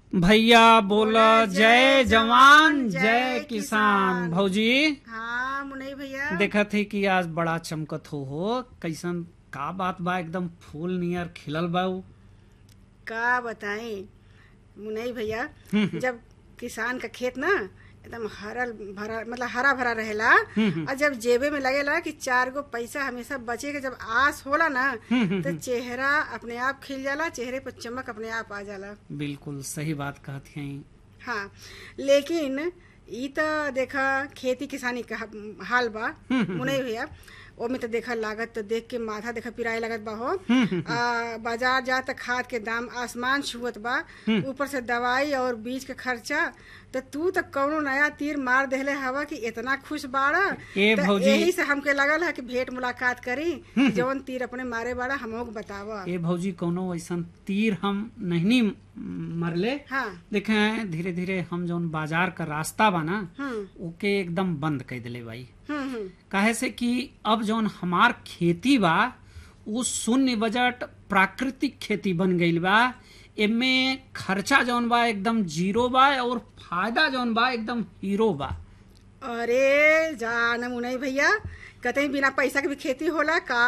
भैया बोला जय जवान जय किसान भौजी हाँ मुनई भैया देखत ही कि आज बड़ा चमकत हो हो कैसन का बात बा एकदम फूल नियर खिलल बा उ। का बताएं मुनई भैया जब किसान का खेत ना एकदम हरल भरा मतलब हरा भरा रहेला और जब जेबे में लगेला कि चार गो पैसा हमेशा बचे के जब आस होला ना तो चेहरा अपने आप खिल जाला चेहरे पर चमक अपने आप आ जाला बिल्कुल सही बात कहत हैं हाँ लेकिन ई त देखा खेती किसानी का हाल बा मुनई भैया ओमे तो देखा लागत तो देख के माथा देखा पिराए लगत बा हो आ, बाजार जा त खाद के दाम आसमान छुअत बा ऊपर से दवाई और बीज के खर्चा तो तू तो कौनो नया तीर मार देले हवा कि इतना खुश बाड़ा ए त भौजी। यही से हमके लगल है कि भेंट मुलाकात करी जौन तीर अपने मारे बाड़ा हमको बतावा ए भौजी कोनो ऐसन तीर हम नहीं मरले हाँ देखे धीरे धीरे हम जौन बाजार का रास्ता बा ना हम्म ओके एकदम बंद कर दिले भाई हम्म हम्म काहे से कि अब जौन हमार खेती बा वो शून्य बजट प्राकृतिक खेती बन गईल बा एमे खर्चा जौन बा एकदम जीरो बा और फायदा जौन बा एकदम हीरो बा अरे जान मुनई भैया कतई बिना पैसा के भी खेती होला का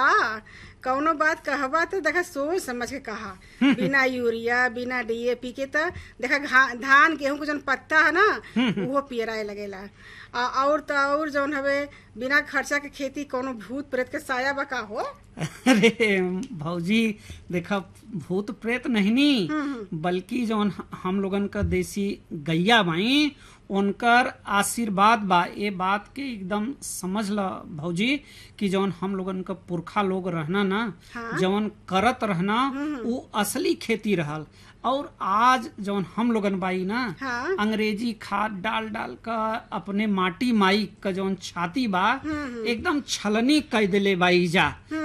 कौनो बात कहबा तो देखा सोच समझ के कहा बिना यूरिया बिना डीएपी के तो देखा घा- धान गेहूं के जौन पत्ता है ना वो पियराए लगेला आ, और तो और जौन हवे बिना खर्चा के खेती कोनो भूत प्रेत के साया बा का हो अरे भौजी देखा भूत प्रेत नहीं नी बल्कि जौन हम लोगन का देसी गैया बाई उनकर आशीर्वाद बा ये बात के एकदम समझ ल भौजी कि जौन हम लोगन का पुरखा लोग रहना ना हाँ। जौन करत रहना वो असली खेती रहल और आज जौन हम लोगन बाई ना हाँ। अंग्रेजी खाद डाल डाल का अपने माटी माई का जौन छाती बा एकदम छलनी कह दिले बाई जा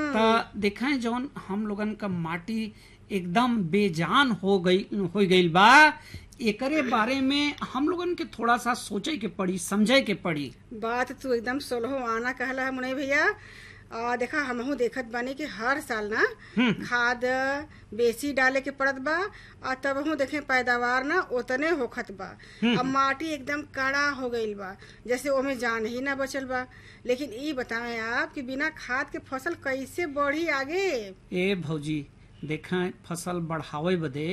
त देखें जौन हम लोगन का माटी एकदम बेजान हो गई हो गईल बा एकरे बारे में हम लोगन के थोड़ा सा सोचे के पड़ी समझे के पड़ी बात तू एकदम सोलहो आना कहला है मुनई भैया आ, देखा हमहू देखत बानी कि हर साल ना खाद बेसी डाले के पड़त बा आ तबहू देखे पैदावार ना उतने होखत बा अब माटी एकदम कड़ा हो गईल बा जैसे ओमे जान ही ना बचल बा लेकिन ई बताएं आप कि बिना खाद के फसल कैसे बढ़ी आगे ए भौजी देखें फसल बढ़ावे बदे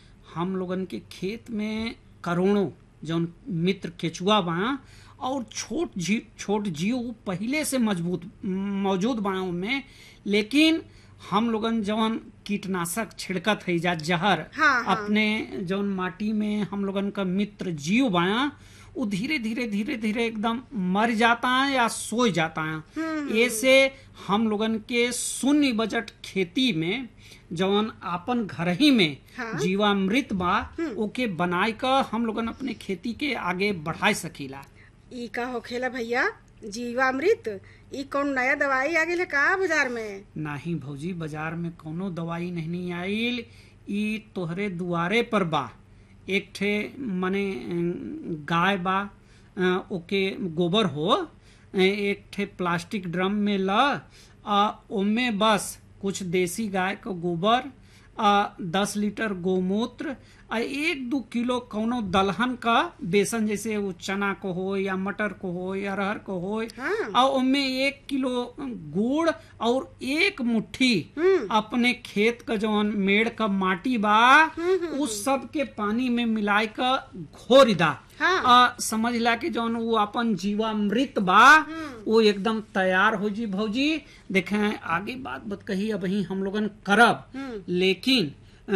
हम लोगन के खेत में करोड़ों जौन मित्र केचुआ बा और छोट जी छोट जीव पहले से मजबूत मौजूद बा में लेकिन हम लोगन जौन कीटनाशक छिड़कत है जा जहर हाँ, हाँ। अपने जौन माटी में हम लोगन का मित्र जीव बाया वो धीरे धीरे धीरे धीरे एकदम मर जाता है या सो जाता है ऐसे हम लोगन के शून्य बजट खेती में जवन आपन घर ही में हाँ। जीवामृत बा ओके बनाए का हम लोगन अपने खेती के आगे बढ़ाई सकीला ई का होखेला भैया जीवामृत ई कौन नया दवाई आ गेल का बाजार में नाही भौजी बाजार में कोनो दवाई नहीं आइल ई तोहरे दुआरे पर बा एक ठे मने अं, गाय बा अं, ओके गोबर हो अं, एक ठे प्लास्टिक ड्रम में ल आ ओमे बस कुछ देसी गाय का गोबर आ दस लीटर गोमूत्र आ एक दो किलो कौनो दलहन का बेसन जैसे वो चना को हो या मटर को हो या अरहर को हो हाँ। और उनमें एक किलो गुड़ और एक मुट्ठी अपने खेत का जौन मेड़ का माटी बा उस सब के पानी में मिलाए का घोर दा हाँ। आ, समझ ला कि जौन वो अपन जीवामृत बा वो एकदम तैयार हो जी भौजी देखे आगे बात बत कही अब ही हम लोगन करब लेकिन अ,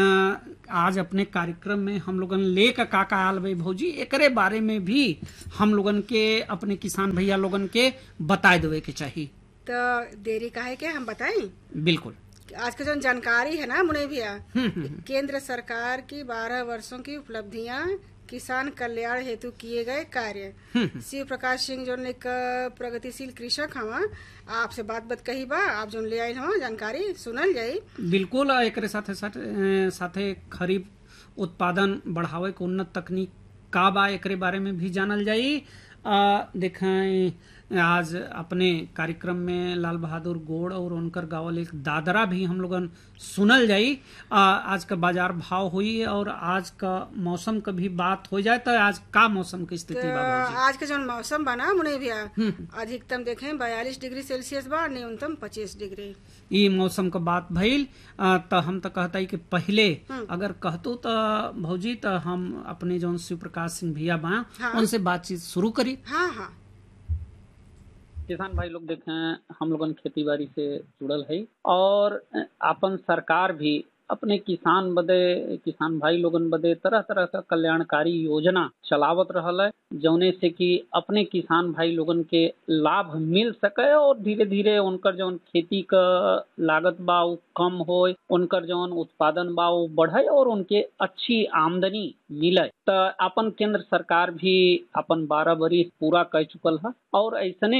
आज अपने कार्यक्रम में हम लोगन ले का का का आल भाई भौजी एकरे बारे में भी हम लोगन के अपने किसान भैया लोगन के बताए देवे के चाहिए तो देरी काहे के हम बताई बिल्कुल आज का जो जानकारी है ना मुने भैया केंद्र सरकार की बारह वर्षों की उपलब्धियां किसान कल्याण हेतु किए गए कार्य शिव प्रकाश सिंह जो एक प्रगतिशील कृषक हवा आपसे बात बात कही बा आप जो ले आयल हवा जानकारी सुनल जाई बिल्कुल आ एकरे साथे साथे अ, साथे खरीफ उत्पादन बढ़ावे के उन्नत तकनीक का बा एकरे बारे में भी जानल जाई आ, देखें आज अपने कार्यक्रम में लाल बहादुर गोड़ और उनकर गावल एक दादरा भी हम लोगन सुनल जाई आ, आज का बाजार भाव हुई और आज का मौसम का भी बात हो जाए तो आज का मौसम की स्थिति बा तो भौजी? आज के जो मौसम बना मुने भैया अधिकतम देखें बयालीस डिग्री सेल्सियस बा न्यूनतम पच्चीस डिग्री ई मौसम का बात भइल आ, त हम तो कहता कि पहले अगर कहतू तो भौजी तो हम अपने जौन शिव प्रकाश सिंह भैया बा हाँ। उनसे बातचीत शुरू करी हाँ हाँ किसान भाई लोग देखें हम लोगन खेती बाड़ी से जुड़ल है और अपन सरकार भी अपने किसान बदे किसान भाई लोगन बदे तरह तरह का कल्याणकारी योजना चलावत रहल है जौने से कि अपने किसान भाई लोगन के लाभ मिल सके और धीरे धीरे उनकर जौन खेती का लागत बा उ कम होए उनकर जौन उत्पादन बा उ बढ़े और उनके अच्छी आमदनी मिले त अपन केंद्र सरकार भी अपन बारह बरिस पूरा कर चुकल है और ऐसने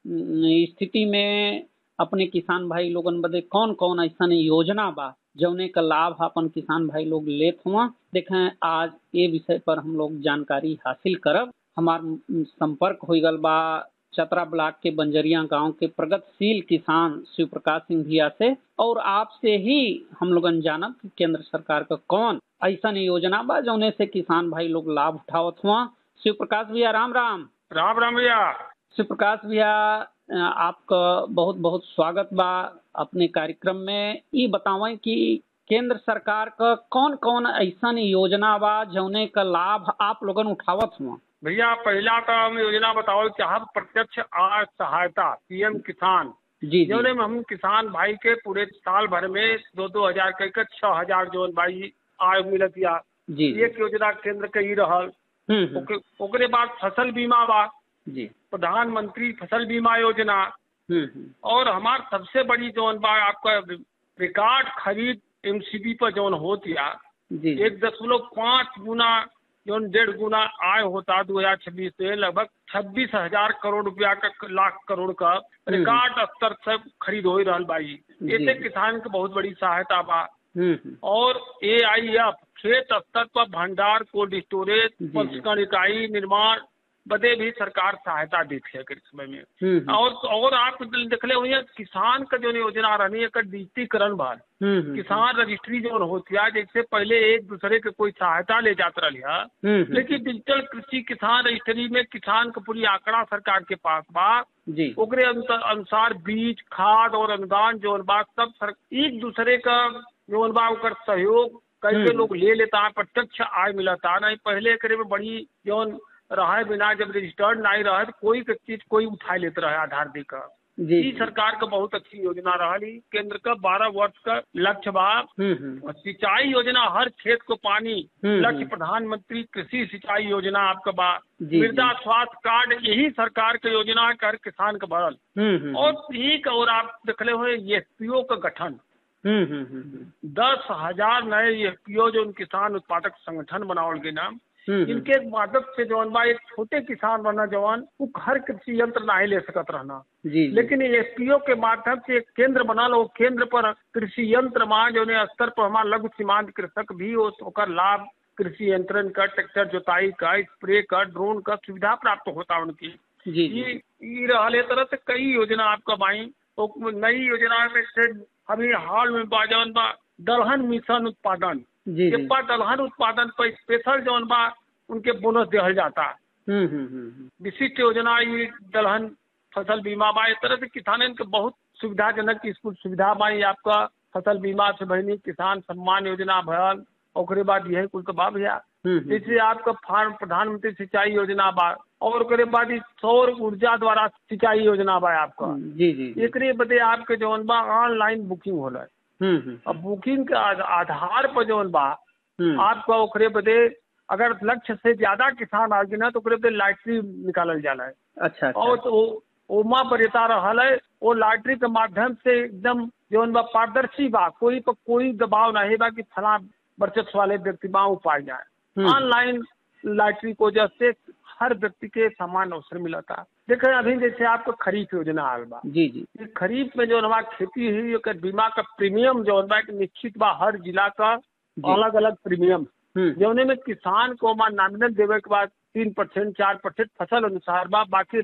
अम, स्थिति में अपने किसान भाई लोगन बदे कौन कौन ऐसा योजना बा जौने का लाभ अपन किसान भाई लोग लेत हुआ देखें आज ये विषय पर हम लोग जानकारी हासिल करब हमार अम, संपर्क हो गल बा चतरा ब्लॉक के बंजरिया गांव के प्रगतिशील किसान शिव प्रकाश सिंह भैया से और आपसे ही हम लोगन जानब कि केंद्र सरकार का कौन ऐसा योजना बा जौने से किसान भाई लोग लाभ उठावत हुआ शिव प्रकाश भैया राम राम राम राम भैया शिव प्रकाश भैया अ, आपका बहुत बहुत स्वागत बा अपने कार्यक्रम में ये बतावें कि केंद्र सरकार का कौन कौन ऐसा योजना बा जौने का लाभ आप लोगन उठावत हुआ भैया पहला तो हम योजना बताओ चाहब प्रत्यक्ष आय सहायता पीएम किसान जी जी जोने में हम किसान भाई के पूरे साल भर में दो दो हजार कह के छह हजार जोन भाई आय मिलत या जी जी एक योजना केंद्र के ही रहल हम्म, हम्म, ओके- ओकरे बाद फसल बीमा बा जी प्रधानमंत्री फसल बीमा योजना हम्म, हम्म, और हमार सबसे बड़ी जोन बा आपका रिकॉर्ड खरीद एमसीबी पर जोन होती है जी जी एक दशमलव पाँच गुना जो डेढ़ गुना आय होता दो हजार छब्बीस में लगभग छब्बीस हजार करोड़ रुपया का लाख करोड़ का रिकॉर्ड स्तर से खरीद हो रहा बाई जी। इससे किसान के बहुत बड़ी सहायता बा हम्म, हम्म, और ए आई एफ खेत स्तर पर भंडार कोल्ड स्टोरेज जी, जी। प्रसंस्करण इकाई निर्माण बदे भी सरकार सहायता देती है इस समय में हम्म, और और आप देखले हुई है किसान का जो योजना रहनी है एकर डिजिटीकरण बा हम्म, हम्म, किसान रजिस्ट्री जो होती है जैसे पहले एक दूसरे के कोई सहायता ले जाता रहा हम्म, हम्म, लेकिन डिजिटल कृषि किसान रजिस्ट्री में किसान का पूरी आंकड़ा सरकार के पास बा जी ओकरे अनुसार अनुसार बीज खाद और अनुदान जोन बा सब सर, एक दूसरे का जोन बा ओकर सहयोग करके हम्म। लोग ले लेता है प्रत्यक्ष आय मिलता नहीं पहले करे में बड़ी जोन रहे बिना जब रजिस्टर्ड नहीं रहे तो कोई के चीज कोई उठा लेते रहे आधार देकर जी ई सरकार का बहुत अच्छी योजना रही केंद्र का बारह वर्ष का लक्ष्य बा हम्म, हम्म, और सिंचाई योजना हर खेत को पानी हम्म, लक्ष्य हम्म। प्रधानमंत्री कृषि सिंचाई योजना आपका बा जी, मृदा जी। स्वास्थ्य कार्ड यही सरकार के योजना कर किसान का भरल हम्म, हम्म, और एक और आप देखले हुए एफपीओ का गठन हम्म, हम्म, हम्म, हम्म, दस हजार नए एफपीओ जो किसान उत्पादक संगठन बनावल गए नाम हम्म, इनके मदद से जौन बा एक छोटे किसान रहना जवान वो हर कृषि यंत्र नहीं ले सकत रहना जी जी लेकिन एफपीओ के माध्यम से एक केंद्र बनल वो केंद्र पर कृषि यंत्र मां जो स्तर पर हमारा लघु सीमांत कृषक भी हो ओकर लाभ कृषि यंत्रण का ट्रैक्टर जोताई का स्प्रे का ड्रोन का सुविधा प्राप्त होता उनकी जी जी ये ये रहल ए तरह से कई योजना आपका बाई तो नई योजना में से अभी हाल में बा जौन बा दलहन मिशन उत्पादन जी जी जेपा दलहन उत्पादन पर स्पेशल जौन बा उनके बोनस दिहल जाता हम्म, हम्म, हम्म, हम्म, विशिष्ट योजना ये दलहन फसल बीमा बा इस तरह से किसानन के बहुत सुविधाजनक स्कूल सुविधा बा ये आपका फसल बीमा से बहनी किसान सम्मान योजना भयल ओकरे बाद यही कुल के बा भैया हम्म, हम्म, जैसे आपका फार्म प्रधानमंत्री सिंचाई योजना बा और ओकरे बाद ई सौर ऊर्जा द्वारा सिंचाई योजना बा आपका जी जी जी, एकरे बदे आपके जौन बा ऑनलाइन बुकिंग होला हम्म, हम्म, अब बुकिंग के आध- आधार पर जौन बा हम्म, आपका ओकरे बदे अगर लक्ष्य से ज्यादा किसान आगे ना तो ओकरे बदे लॉटरी निकालल जाला है अच्छा अच्छा और तो ओ- ओमा बरेता रहल है वो लॉटरी के माध्यम से एकदम जौन बा पारदर्शी बा कोई पर कोई दबाव नहीं बा कि फला वर्चस्व वाले व्यक्ति बा वो पाए जाए हम्म। ऑनलाइन लॉटरी को जैसे हर व्यक्ति के समान अवसर मिला था देखें अभी जैसे आपको खरीफ योजना आल बा जी जी ये खरीफ में जो हमारा खेती हुई ओकर बीमा का प्रीमियम जो बा एक निश्चित बा हर जिला का जी। अलग अलग प्रीमियम हम्म, जौने में किसान को मान नॉमिनल देवे के बाद तीन परसेंट चार परसेंट फसल अनुसार बा बाकी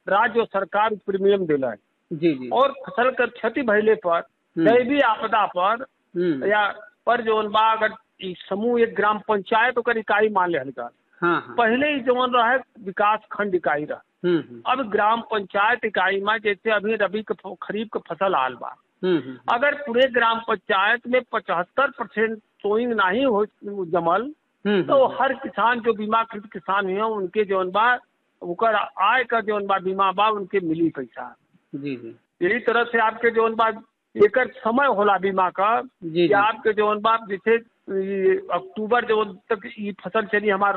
राज्य और सरकार प्रीमियम दिला है जी जी और फसल के क्षति भइले पर हम्म। दैवी आपदा पर हम्म, या पर जौन बा अगर ई समूह एक ग्राम पंचायत ओकर इकाई मान ले का हाँ हाँ पहले ही जौन रहे विकास खंड इकाई रहा हम्म, हम्म, अब ग्राम पंचायत इकाई में जैसे अभी रबी के फ- खरीफ के फसल आल बा हम्म, हम्म, अगर पूरे ग्राम पंचायत में पचहत्तर परसेंट सोइंग नहीं हो जमल हम्म, तो हर किसान जो बीमाकृत किसान हुए उनके जौन बा ओकर आय का जौन बा बीमा बा उनके मिली पैसा जी जी यही तरह से आपके जौन बा एकर समय होला बीमा का जी कि जी आपके जौन बा जैसे ई अक्टूबर जो तक ई फसल चली हमार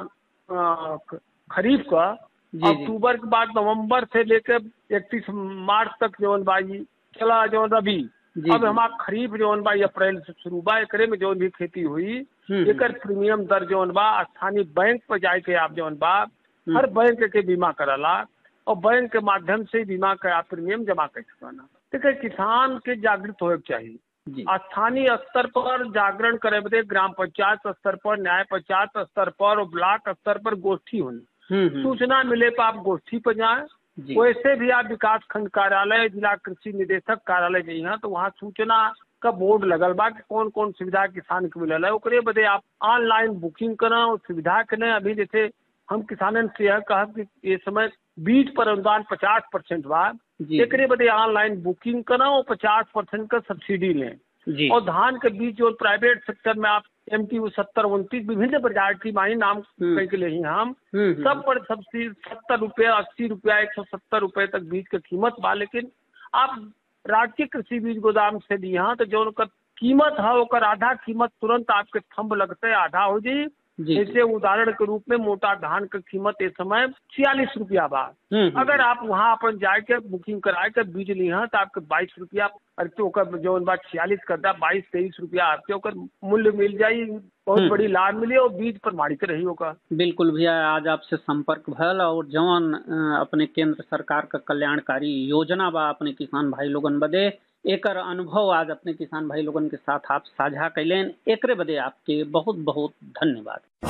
अ, ख- खरीफ का जी, जी। अक्टूबर के बाद नवंबर से लेकर इकतीस मार्च तक जौन बा ई चला जौन रबी जी, अब जी। हमार खरीफ जौन बा ई अप्रैल से शुरू बा एकरे में जौन भी खेती हुई हम्म, एकर प्रीमियम दर जौन बा स्थानीय बैंक पर जाके आप जौन बा हम्म। हर बैंक के बीमा करला और बैंक के माध्यम से बीमा का आप प्रीमियम जमा कर सकाना देखिए किसान के जागृत होए के चाहिए जी स्थानीय स्तर पर जागरण करे बदे ग्राम पंचायत स्तर पर न्याय पंचायत स्तर पर और ब्लॉक स्तर पर गोष्ठी होनी हम्म, हम्म, सूचना मिले पर आप गोष्ठी पर जाएं जी वैसे भी आप विकास खंड कार्यालय जिला कृषि निदेशक कार्यालय जइहा तो वहाँ सूचना का बोर्ड लगल बा कि कौन कौन सुविधा किसान के मिलल है ओकरे बदे आप ऑनलाइन बुकिंग करा और सुविधा के लिए अभी जैसे हम किसानन से यह कहब कि ये समय बीज पर अनुदान पचास परसेंट बा जी एकरे बदे ऑनलाइन बुकिंग करा और पचास परसेंट का सब्सिडी लें जी और धान के बीज जो प्राइवेट सेक्टर में आप एम टी सत्तर उनतीस विभिन्न प्रकार की मानी नाम हम्म। कह के ले हम हम्म, हम्म, सब पर सब्सिडी सत्तर रुपया अस्सी रुपया एक सौ सत्तर रुपये तक बीज की कीमत बा लेकिन आप राजकीय कृषि बीज गोदाम से दिया तो जो उनका कीमत है ओकर आधा कीमत तुरंत आपके थंब लगते आधा हो जाई जी जैसे उदाहरण के रूप में मोटा धान की कीमत इस समय छियालीस रुपया बा हम्म, हम्म, अगर आप वहाँ अपन जाके बुकिंग कराए के बीज लिहा तो आपके बाईस रुपया अरे तो ओकर जौन बात छियालीस कर दा बाईस तेईस रुपया आपके ओकर मूल्य मिल जाई बहुत हम्म। बड़ी लाभ मिली और बीज प्रमाणित रही होगा बिल्कुल भैया आज आपसे संपर्क भल और जवन अ, अपने केंद्र सरकार का कल्याणकारी योजना बा अपने किसान भाई लोगन बदे एकर अनुभव आज अपने किसान भाई लोगन के साथ आप साझा कैलेन एकरे बदे आपके बहुत बहुत धन्यवाद